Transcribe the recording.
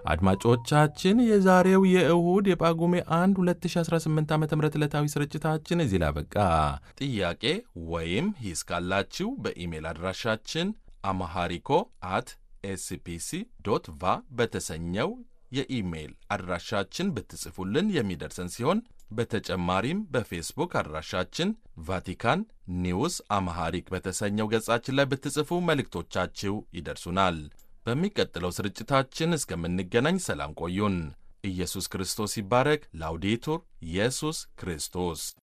አድማጮቻችን የዛሬው የእሁድ የጳጉሜ 1 2018 ዓ ም ዕለታዊ ስርጭታችን እዚህ ላይ አበቃ። ጥያቄ ወይም ሂስ ካላችሁ በኢሜል አድራሻችን አማሃሪኮ አት ኤስፒሲ ዶት ቫ በተሰኘው የኢሜይል አድራሻችን ብትጽፉልን የሚደርሰን ሲሆን በተጨማሪም በፌስቡክ አድራሻችን ቫቲካን ኒውስ አማሃሪክ በተሰኘው ገጻችን ላይ ብትጽፉ መልእክቶቻችሁ ይደርሱናል። በሚቀጥለው ስርጭታችን እስከምንገናኝ ሰላም ቆዩን። ኢየሱስ ክርስቶስ ይባረክ። ላውዴቱር ኢየሱስ ክርስቶስ